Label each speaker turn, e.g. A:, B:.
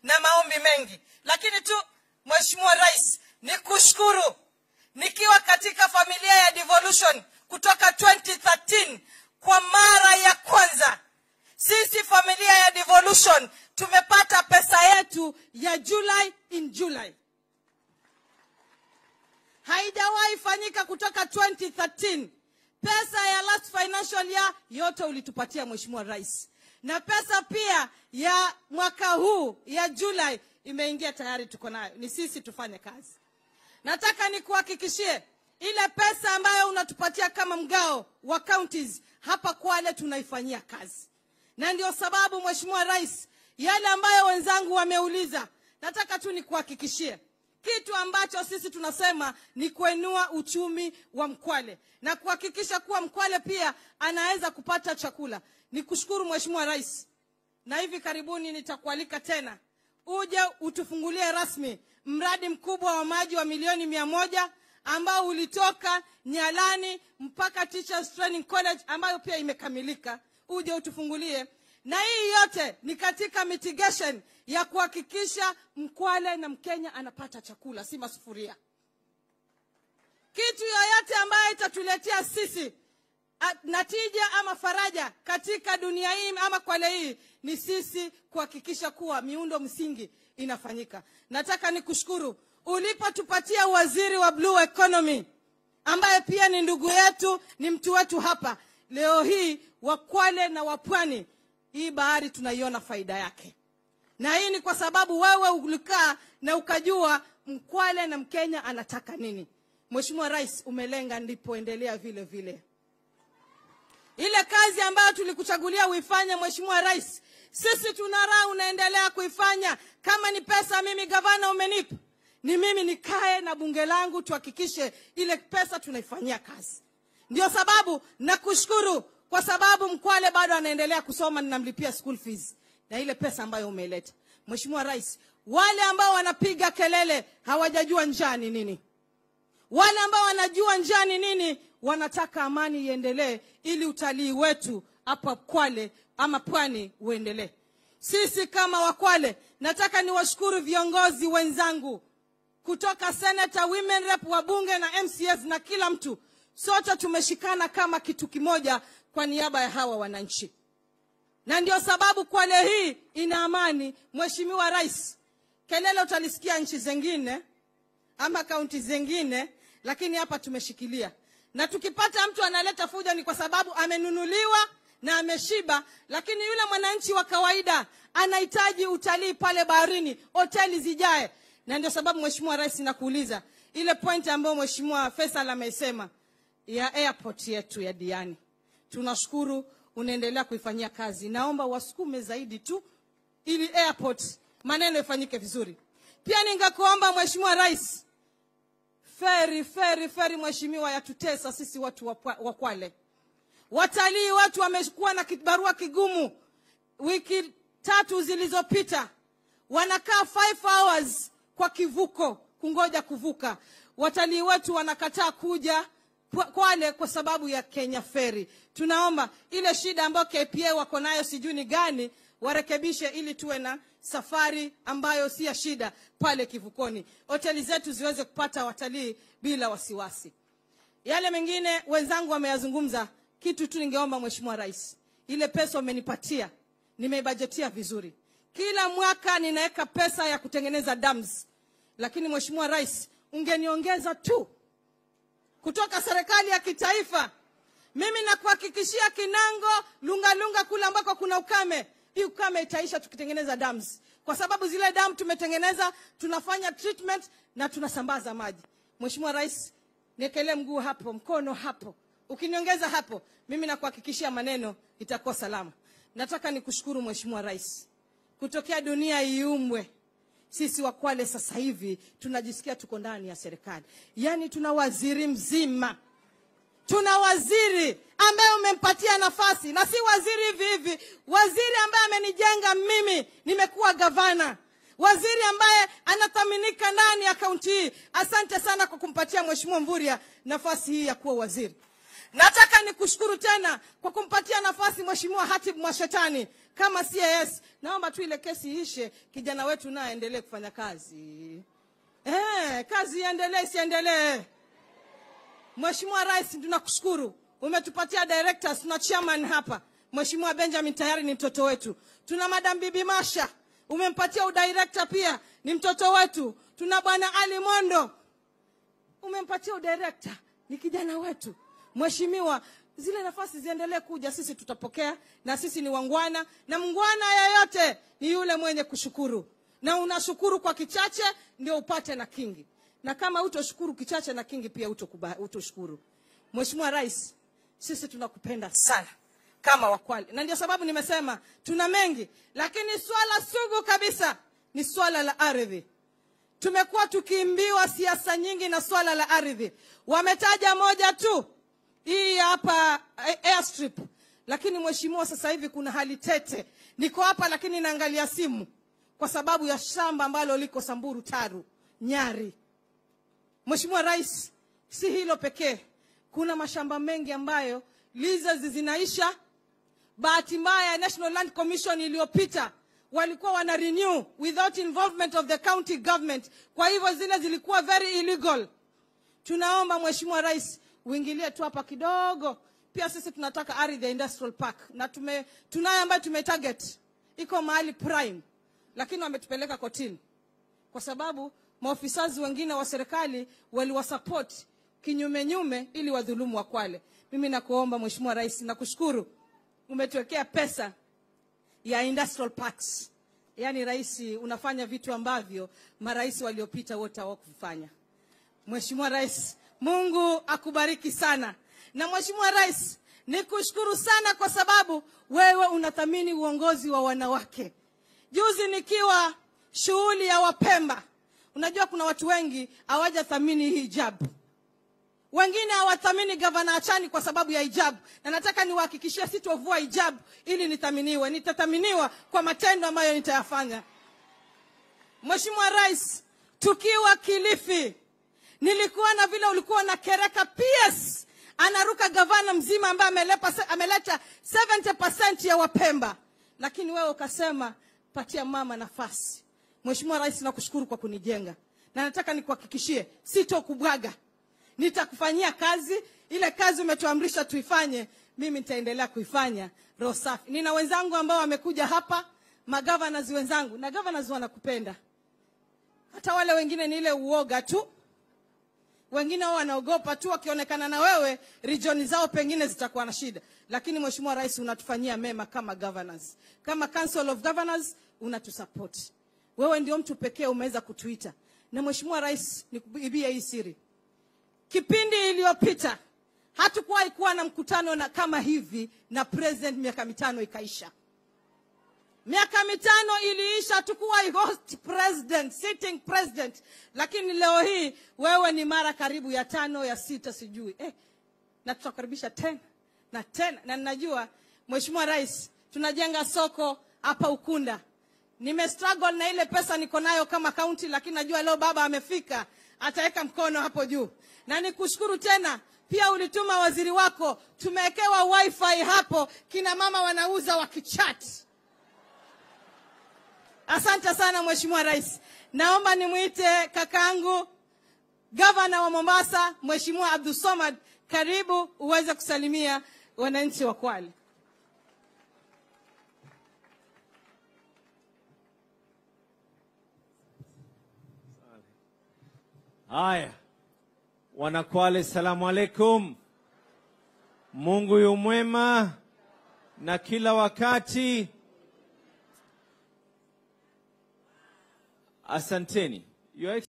A: na maombi mengi lakini tu mheshimiwa rais ni kushukuru nikiwa katika familia ya devolution kutoka 2013 kwa mara ya kwanza sisi familia ya devolution tumepata pesa yetu ya july in july haijawahi fanyika kutoka 2013 pesa ya last financial year yote ulitupatia mheshimiwa rais na pesa pia ya mwaka huu ya julai imeingia tayari tuko nayo ni sisi tufanye kazi nataka nikuhakikishie ile pesa ambayo unatupatia kama mgao wa counties hapa kwale tunaifanyia kazi na ndio sababu mheshimiwa rais yale ambayo wenzangu wameuliza nataka tu nikuhakikishie kitu ambacho sisi tunasema ni kuinua uchumi wa mkwale na kuhakikisha kuwa mkwale pia anaweza kupata chakula ni kushukuru mheshimiwa rais na hivi karibuni nitakualika tena uje utufungulie rasmi mradi mkubwa wa maji wa milioni mia moja ambao ulitoka nyalani mpaka teachers training college ambayo pia imekamilika uje utufungulie na hii yote ni katika mitigation ya kuhakikisha mkwale na mkenya anapata chakula si masufuria kitu yoyote ambayo itatuletea sisi a- natija ama faraja katika dunia hii ama kwale hii ni sisi kuhakikisha kuwa miundo msingi inafanyika nataka nikushukuru ulipotupatia waziri wa blue economy ambaye pia ni ndugu yetu ni mtu wetu hapa leo hii wakwale na wapwani hii bahari tunaiona faida yake na hii ni kwa sababu wewe ulikaa na ukajua mkwale na mkenya anataka nini mheshimiwa rais umelenga ndipo endelea vile vile ile kazi ambayo tulikuchagulia uifanye mheshimiwa rais sisi tuna raha unaendelea kuifanya kama ni pesa mimi gavana umenipa ni mimi nikae na bunge langu tuhakikishe ile pesa tunaifanyia kazi ndio sababu nakushukuru kwa sababu mkwale bado anaendelea kusoma ninamlipia school fees na ile pesa ambayo umeleta mheshimiwa rais wale ambao wanapiga kelele hawajajua njaa ni nini wale ambao wanajua njaa ni nini wanataka amani iendelee ili utalii wetu hapa kwale ama pwani uendelee sisi kama wakwale nataka niwashukuru viongozi wenzangu kutoka senator women rep wabunge na mcs na kila mtu sote tumeshikana kama kitu kimoja kwa niaba ya hawa wananchi na ndio sababu kwale hii ina amani mheshimiwa rais kelele utalisikia nchi zengine ama kaunti zengine lakini hapa tumeshikilia na tukipata mtu analeta fujo ni kwa sababu amenunuliwa na ameshiba lakini yule mwananchi wa kawaida anahitaji utalii pale baharini hoteli zijae na ndio sababu mheshimiwa rais nakuuliza ile point ambayo mheshimiwa faisal amesema ya airport yetu ya diani tunashukuru unaendelea kuifanyia kazi naomba wasukume zaidi tu ili airport maneno ifanyike vizuri pia ningekuomba mheshimiwa rais feri feri feri mheshimiwa yatutesa sisi watu wa Pwa- wa kwale watalii watu wamekuwa na kibarua kigumu wiki tatu zilizopita wanakaa five hours kwa kivuko kungoja kuvuka watalii wetu wanakataa kuja Kwa- kwale kwa sababu ya kenya feri tunaomba ile shida ambayo kpa wako nayo sijui ni gani warekebishe ili tuwe na safari ambayo si ya shida pale kivukoni hoteli zetu ziweze kupata watalii bila wasiwasi yale mengine wenzangu wameyazungumza kitu tu ningeomba mheshimiwa rais ile pesa umenipatia nimeibajetia vizuri kila mwaka ninaweka pesa ya kutengeneza dams lakini mheshimiwa rais ungeniongeza tu kutoka serikali ya kitaifa mimi nakuhakikishia kinango lungalunga kule ambako kuna ukame hii ukame itaisha tukitengeneza dams kwa sababu zile dam tumetengeneza tunafanya treatment na tunasambaza maji mheshimiwa rais niekelee mguu hapo mkono hapo ukiniongeza hapo mimi nakuhakikishia maneno itakuwa salama nataka nikushukuru mheshimiwa rais kutokea dunia iumbwe sisi wakwale sasa hivi tunajisikia tuko ndani ya serikali yaani tuna waziri mzima tuna waziri ambaye umempatia nafasi na si waziri hivi hivi waziri ambaye amenijenga mimi nimekuwa gavana waziri ambaye anathaminika ndani ya kaunti hii asante sana kwa kumpatia mheshimiwa mvuria nafasi hii ya kuwa waziri nataka nikushukuru tena kwa kumpatia nafasi mheshimiwa hatib mwashetani kama CAS. Naomba tu ile kesi iishe, kijana wetu naye aendelee kufanya kazi. Eh, kazi iendelee, isiendelee? Mheshimiwa Rais, tunakushukuru umetupatia directors, tuna chairman hapa. Mheshimiwa Benjamin tayari ni mtoto wetu. Tuna Madam Bibi Masha umempatia udirector pia, ni mtoto wetu. Tuna Bwana Ali Mondo umempatia udirector, ni kijana wetu. Mheshimiwa, zile nafasi ziendelee kuja, sisi tutapokea, na sisi ni wangwana, na mngwana yeyote ni yule mwenye kushukuru, na unashukuru kwa kichache ndio upate na kingi, na kama utoshukuru kichache na kingi pia utokuba- utoshukuru. Mheshimiwa Rais, sisi tunakupenda sana kama Wakwale, na ndio sababu nimesema tuna mengi, lakini swala sugu kabisa ni swala la ardhi. Tumekuwa tukiimbiwa siasa nyingi na swala la ardhi. Wametaja moja tu, hii hapa eh, airstrip, lakini mheshimiwa, sasa hivi kuna hali tete. Niko hapa lakini naangalia simu kwa sababu ya shamba ambalo liko Samburu Taru Nyari. Mheshimiwa Rais, si hilo pekee, kuna mashamba mengi ambayo leases zinaisha. Bahati mbaya National Land Commission iliyopita walikuwa wana renew without involvement of the county government, kwa hivyo zile zilikuwa very illegal. Tunaomba Mheshimiwa Rais uingilie tu hapa kidogo. Pia sisi tunataka ardhi ya industrial park na tume, tunayo ambayo tumetarget iko mahali prime, lakini wametupeleka kotini kwa sababu maofisazi wengine wa serikali waliwasupport kinyume nyume ili wadhulumu Wakwale. Mimi nakuomba Mheshimiwa Rais, nakushukuru umetuwekea pesa ya industrial parks. Yaani rais, unafanya vitu ambavyo marais waliopita wote hawakufanya. Mheshimiwa Rais, Mungu akubariki sana. Na Mheshimiwa Rais, nikushukuru sana kwa sababu wewe unathamini uongozi wa wanawake. Juzi nikiwa shughuli ya Wapemba, unajua kuna watu wengi hawajathamini hii hijabu wengine hawathamini gavana Achani kwa sababu ya hijabu, na nataka niwahakikishie sitovua hijabu ili nithaminiwe. Nitathaminiwa kwa matendo ambayo nitayafanya. Mheshimiwa Rais, tukiwa Kilifi nilikuwa na vile ulikuwa na kereka PS anaruka gavana mzima ambaye amelepa, ameleta 70% ya Wapemba, lakini wewe ukasema patia mama nafasi. Mheshimiwa Rais, nakushukuru kwa kunijenga na nataka nikuhakikishie sitokubwaga nitakufanyia kazi ile kazi umetuamrisha tuifanye, mimi nitaendelea kuifanya roho safi. Nina wenzangu ambao wamekuja hapa, magavanas wenzangu, na governors wanakupenda. Hata wale wengine ni ile uoga tu, wengine wao wanaogopa tu, wakionekana na wewe region zao pengine zitakuwa na shida, lakini Mheshimiwa Rais unatufanyia mema kama governors, kama Council of Governors unatusupport. Wewe ndio mtu pekee umeweza kutuita, na Mheshimiwa Rais, nikuibie hii siri Kipindi iliyopita hatukuwahi kuwa na mkutano na kama hivi na president, miaka mitano ikaisha. Miaka mitano iliisha, hatukuwahi host president, sitting president, lakini leo hii wewe ni mara karibu ya tano ya sita sijui eh, na tutakaribisha tena na tena, na ninajua Mheshimiwa Rais, tunajenga soko hapa Ukunda. Nime struggle na ile pesa niko nayo kama kaunti, lakini najua leo baba amefika, ataweka mkono hapo juu na nikushukuru tena pia, ulituma waziri wako, tumewekewa wifi hapo, kina mama wanauza wakichat. Asante sana Mheshimiwa Rais. Naomba nimwite kakaangu gavana wa Mombasa, Mheshimiwa Abdul Somad, karibu uweze kusalimia wananchi wa Kwale.
B: Haya, Wanakwale, salamu alaikum. Mungu yu mwema na kila wakati. Asanteni. Your